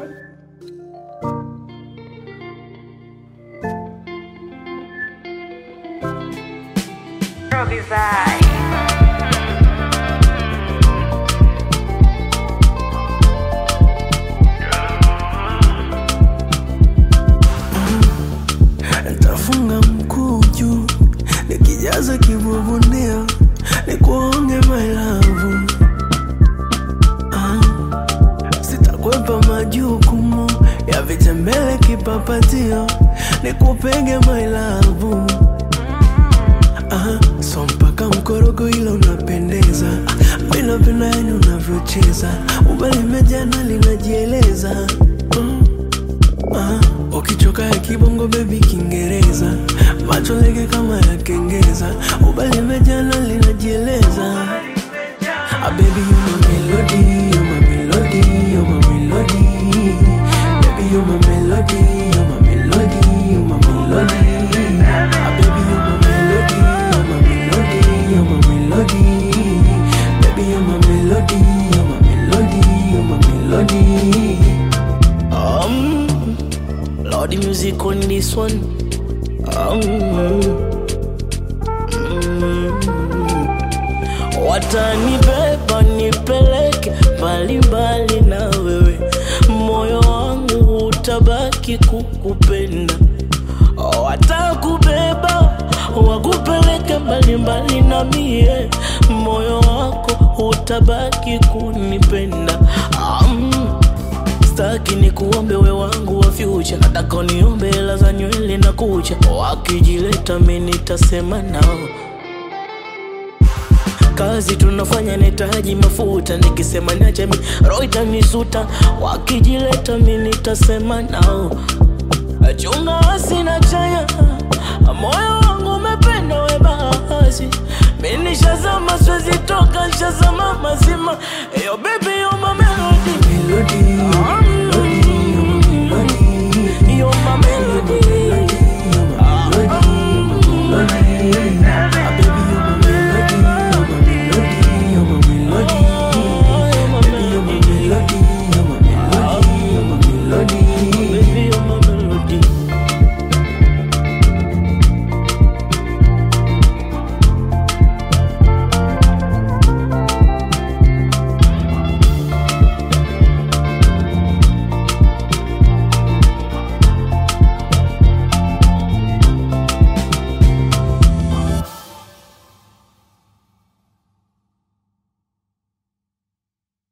Ntafunga mkuu juu nikijaza kibubunio nikuonge my love ah. Sitakwepa majukumu ya vitembele kipapatio nikupege my love ah. So mpaka mkorogo ila unapendeza ah. Mi napenda yani unavyocheza ubali mejana linajieleza mm. Ah, ukichoka ya kibongo bebi Kiingereza, macho lege kama ya kengeza, ubali mejana linajieleza. Ah, baby you my melody, you my melody, you my melody. Baby you my melody, you my melody, you my melody. Ah, baby you my melody, you my melody, you my melody. Baby you my melody, you my melody, you my melody. Um, Lord, the music on this one. Um, mm, watanibeba nipeleke mbalimbali na wewe, moyo wangu utabaki kukupenda. Watakubeba wakupeleke mbalimbali na mie, moyo wako utabaki kunipenda. Um, Staki ni kuombe we wangu wa future, nataka uniombe hela za nywele na kucha. Wakijileta mi nitasema nao, kazi tunafanya nahitaji mafuta, nikisema niache mi roho itanisuta. Wakijileta mi nitasema nao, chunga wasina chanya, moyo wangu umependa we basi, mi nishazama, siwezi toka, nishazama mazima. Yo baby yo mame